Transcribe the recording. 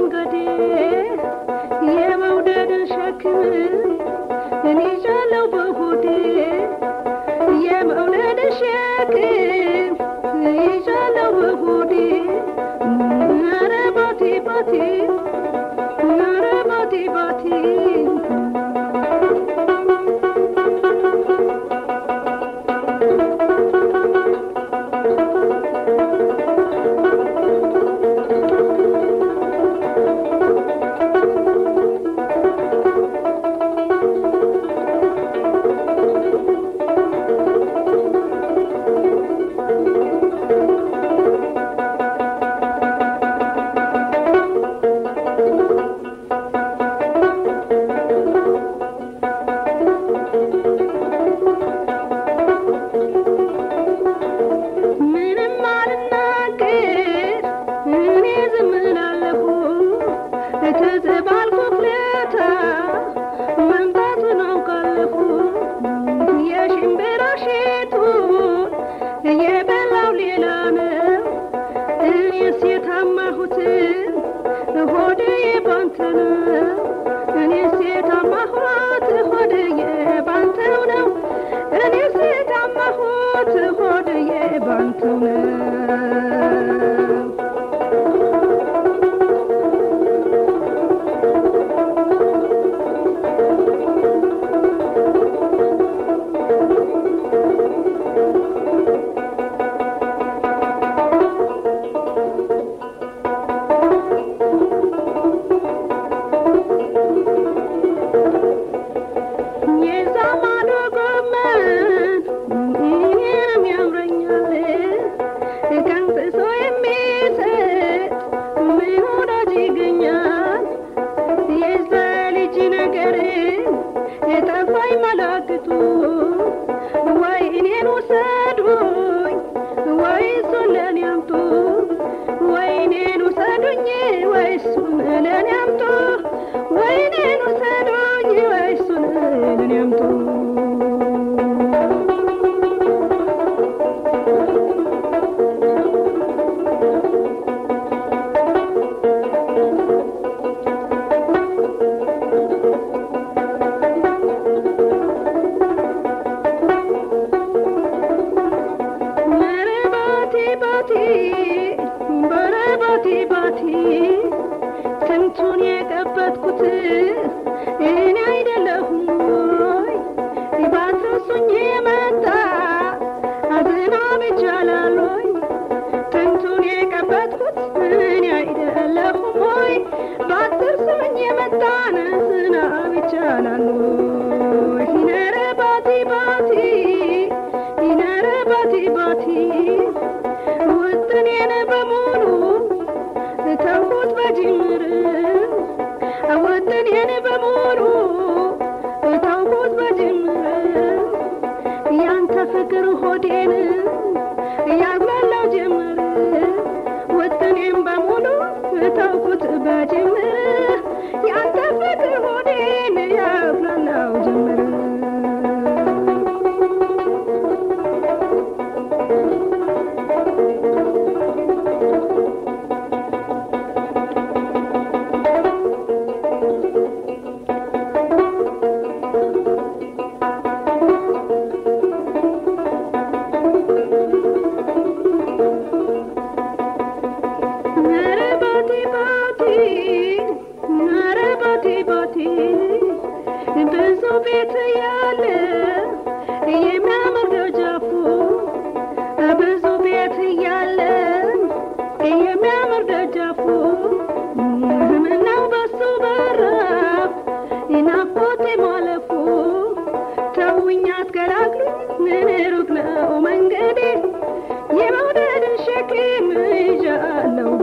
መንገዴ የመውደድን ሸክም እኔ ይዣለሁ በሆዴ የመውደድን ሸክም ይዣለሁ በሆዴ ኧረ ባቴ ባቴ ኧረ ባቴ ባቴ ምንም አልናገር እኔ ዝም እላለሁ ትዝ ባልኩት ለታ መምጣቱን አውቃለሁ የሽምብራ ሼቱን የበላው ሌላ ነው እኔስ የታማሁትን ሆዴ ባንተ ነው እኔስ የታማሁት ሆዴ ባንተው ነው እኔስ የታማሁት ሆዴ ባንተው ነው የዛማዶ ጎመን እኔንም ያምረኛል ቀንጥሶ የሚሰጥ ምን ወዳጅ ይገኛል የዛ ልጅ ነገር የጠፋኝ መላክቱ ወይ እኔን ውሰዱኝ ወይ እሱን ለኔ አምጡ ወይ እኔን ውሰዱኝ ወይ እሱን ለኔ አምጡ ወይ እኔን ውሰዱኝ ወይ እሱን ለኔ አምጡ ኧረ ባቴ ባቴ ኧረ ባቴ ባቴ ስንቱን የቀበጥኩት እኔ አይደለሁም ወይ ባትረሱኝ የመጣ አዝናብ ይቻላል ወይ ስንቱን የቀበጥኩት እኔ አይደለሁም ወይ ባትረሱኝ የመጣን ዝናብ ይቻላል ወይ ኧረ ባቴ ባቴ ኧረ ባቴ ባቴ ውጥኔን በሙሉ ተውኩት በጅምር ውጥኔን በሙሉ ተውኩት በጅምር ያንተ ፍቅር ሆዴን ያጉላላው ጀምር ውጥኔን በሙሉ ተውኩት በጅምር ያንተ ፍቅር ሆዴን ያጉላላው ጀምር ኧረ ባቴ ባቴ ኧረ ባቴ ባቴ ብዙ ቤት ያለ የሚያምር ደጃፉ ብዙ ቤት ያለ የሚያምር ደጃፉ ምነው በሱ በራፍ ናፍቆቴ ማለፉ ተውኝ አትገላግሉኝ ምን ሩቅ ነው መንገዴ የመውደድን ሸክም ይዣለሁ